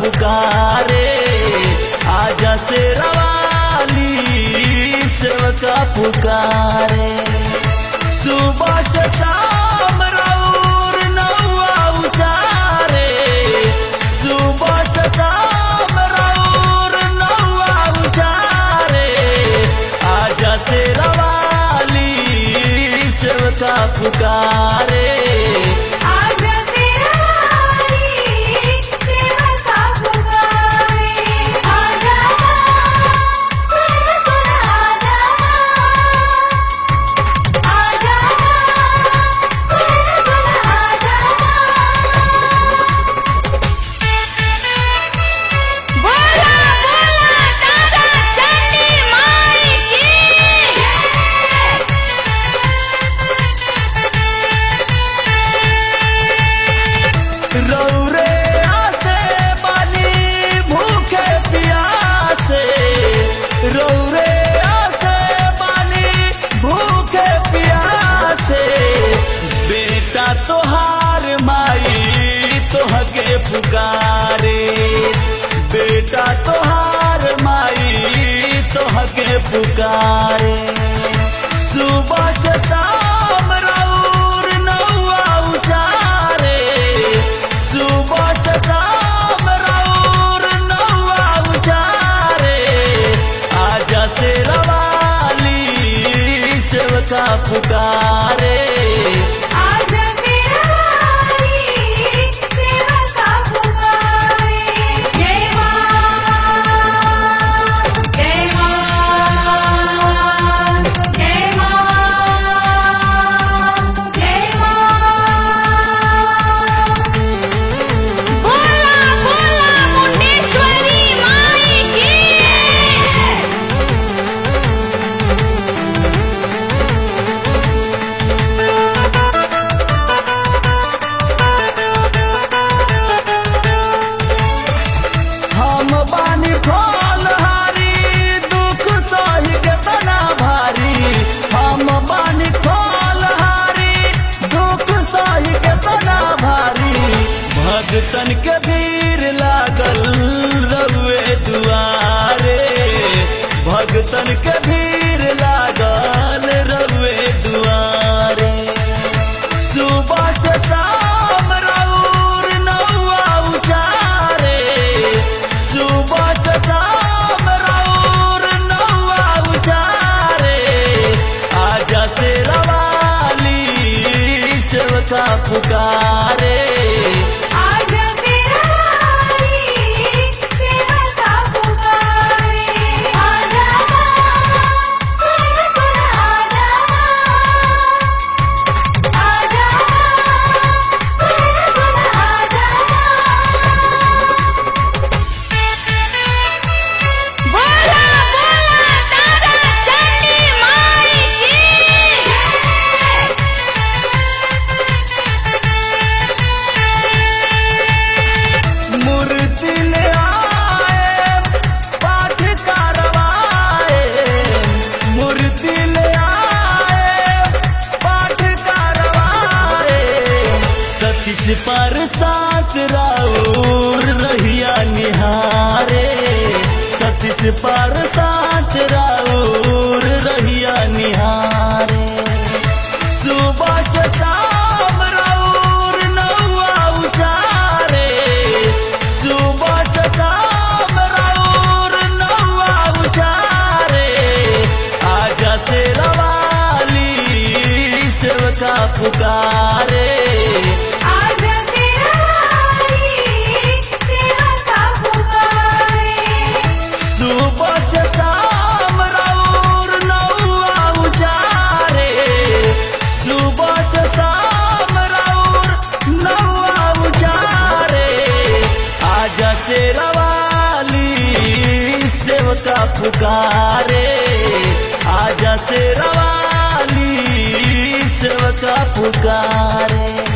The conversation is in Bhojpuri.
पुकारे आजा से रवाली सेवका पुकारे सुबह से शाम रौर नौआ उचारे सुबह से शाम रौर नौआ उचारे आजा से रवाली सेवका पुकारे आजा तेरा वाली सेवका पुकारे आजा सुन सुन आजा आजा सुन सुन आजा बोला बोला दादा चंडी माई की रौरे आसे बानी भूखे प्यासे रौरे आसे बानी भूखे प्यासे बेटा तोहार माई तोहके पुकारे बेटा तोहार माई तोहके पुकारे सुबह से शाम रौर नौआ उचारे सुबह से शाम रौर नौआ उचारे आजा से रवाली सेवका पुकारे आजा तेरा वाली सेवका पुकारे जय मां जय मां जय मां जय मां बोला बोला मुंडेश्वरी माई की हम बानी फलहारी दुख सही के तना भारी हम बानी फलहारी दुख सही के तना भारी भगतन के भीड़ लागल रउए दुआरे भगतन के भीड़ लागल रउए दुआरे सुबह से शाम रौर नौआ उचारे सुबह से शाम रौर नौआ उचारे आजा से रवाली सेवका पुकारे आजा तेरा वाली सेवका पुकारे आजा सुन सुन आजा आजा सुन सुन आजा बोला बोला दादा चंडी माई की मूर्ति ले आए पाठ करवाए मूर्ति ले आए पाठ करवाए सतीश पर साथ राउर रहिया निहारे सतीश पर साथ राउर रहिया निहारे सुबह से शाम रौर नौआ उचारे सुबह से शाम रौर नौआ उचारे आजा से रवाली सेवका पुकारे आजा तेरा वाली सेवका पुकारे सुबह से शाम रौर नौआ उचारे सुबह से शाम रौर नौआ उचारे आजा से रवाली सेवका पुकारे आजा से रवाली सेवका पुकारे